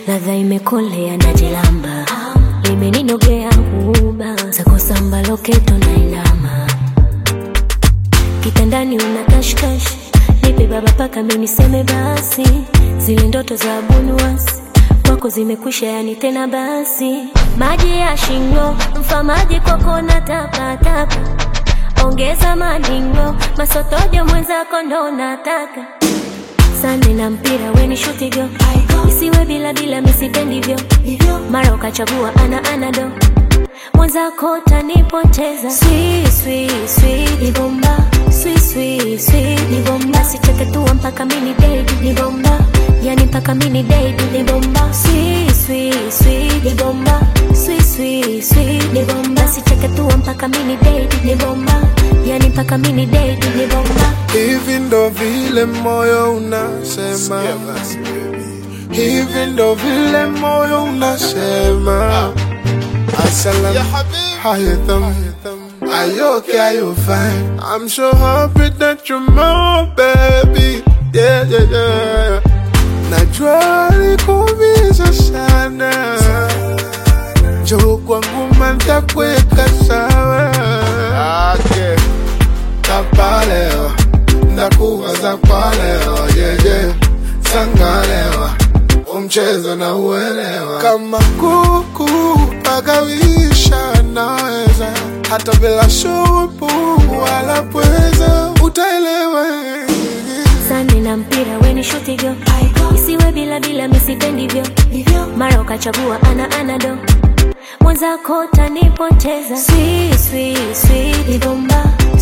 ladha imekolea na jilamba limeninogea huba zakosamba loketo na inama kitandani una kashkash nipe baba paka miniseme basi zile ndoto za bunuasi kwako zimekwisha yani tena basi maji ya shingo mfamaji kwako na tapatapa ongeza madingo masotojo mwenzako ndo nataka sande na mpira weni shutigo isiwe bila bila misipendivyo mara ukachagua ana anado mwenzako tanipoteza Sweet, sweet, sweet, ni bomba Sweet, sweet, sweet, ni bomba sicheketua mpaka mini dedi ni bomba yani mpaka mini dedi ni bomba Sweet, sweet, sweet, ni bomba Sweet, sweet, sweet, ni bomba sicheketua mpaka mini dedi ni bomba yani mpaka mini dedi ni bomba Hivi ndo vile moyo unasema, hivi ndo vile moyo unasema. Assalam, how you thumb? Are you okay? Are you fine? I'm so happy that you're my baby. Yeah, yeah, yeah. Najua likuumiza sana, njoo kwangu mantakuweka sawa. Okay. Tapalewa, ndakuwaza kwa leo, yeah, yeah. Sangalewa, umchezo na uelewa. Kama kuku pagawisha naweza, hata bila shupu wala pweza, utaelewa. sande na mpira weni shutigo isiwe bila bila misipendivyo mara ukachagua ana anado mwenzako tanipoteza Sweet, sweet, sweet, ni bomba